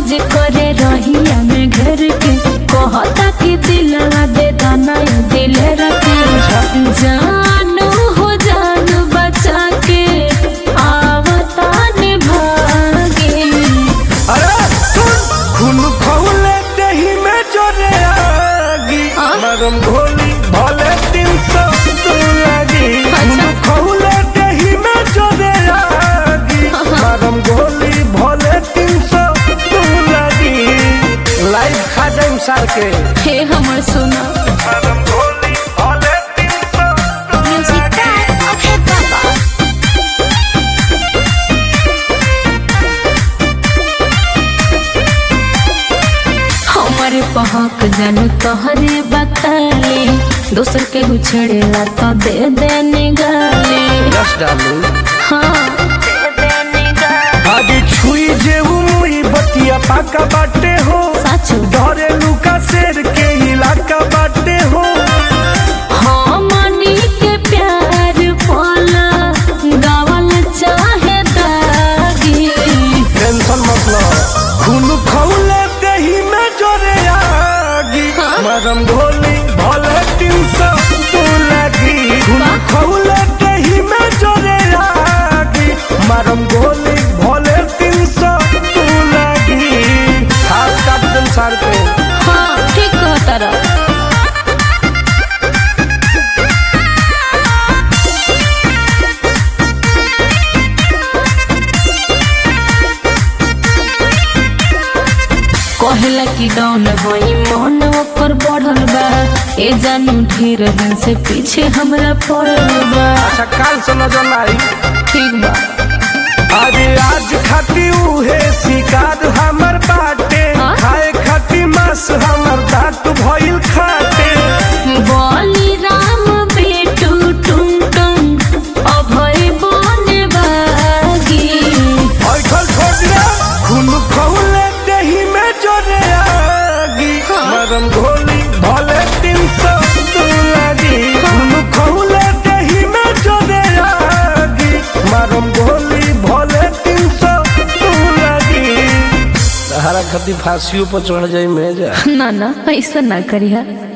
खोज करे रहिया में घर के कहता कि दिलवा दे दाना दिल रखे जानू हो जान बचा के आवता भागे अरे सुन खून खौले दही में जोरे आगी हाँ? मरम घोली भले तीन सौ तू लगी खून अच्छा। खौले दही में जोरे आगी हाँ। मरम घोली भले तीन सौ तू लगी लाइफ खा जाइम सार के हे हमर सोना मरम घोली भले तीन सौ तू म्यूजिक ओके बाबा हमारे पहक जानू तोहरे बताले दोसर के छेड़ेला तो दे दे निगाले यस डालू हाँ दे दे निगाले आगे छुई जेऊ मुई बतिया पाका बाटे हो सच डरे लुका शेर के इलाका बाटे हो हमनी के प्यार पाला गावल चाहे दागी टेंशन मत लो खून खौले दही में जोरे आगी हाँ? मरम घोली भले तीन सौ तू लगी खून वाह। खौले दही में जोरे आगी मरम घोली भले तीन सौ तू लगी हाथ काट दम सार पे हाँ ठीक कहता रहा कहला कि डौन होई मन ओकर बढ़ल बा ए जानू ढेर दिन से पीछे हमरा पड़ल बा अच्छा काल से नजर आई ठीक बा अरे आज खाती उहे शिकार हमर बाटे हाँ? खाए खाती मांस हमर दांत भइल खाते बोली राम बेटू टुन टुन अभय बन बागी ऐठल छोड़िया खून खौले दही में जोरे आगी हाँ? मरम घोली भले तीन सौ तू लगी खून खौले दही में जोरे आगी मरम घोली भले तीन सौ तू लगी सहारा खाती फांसियों पर चढ़ जाई में जा ना ना ऐसा ना करिया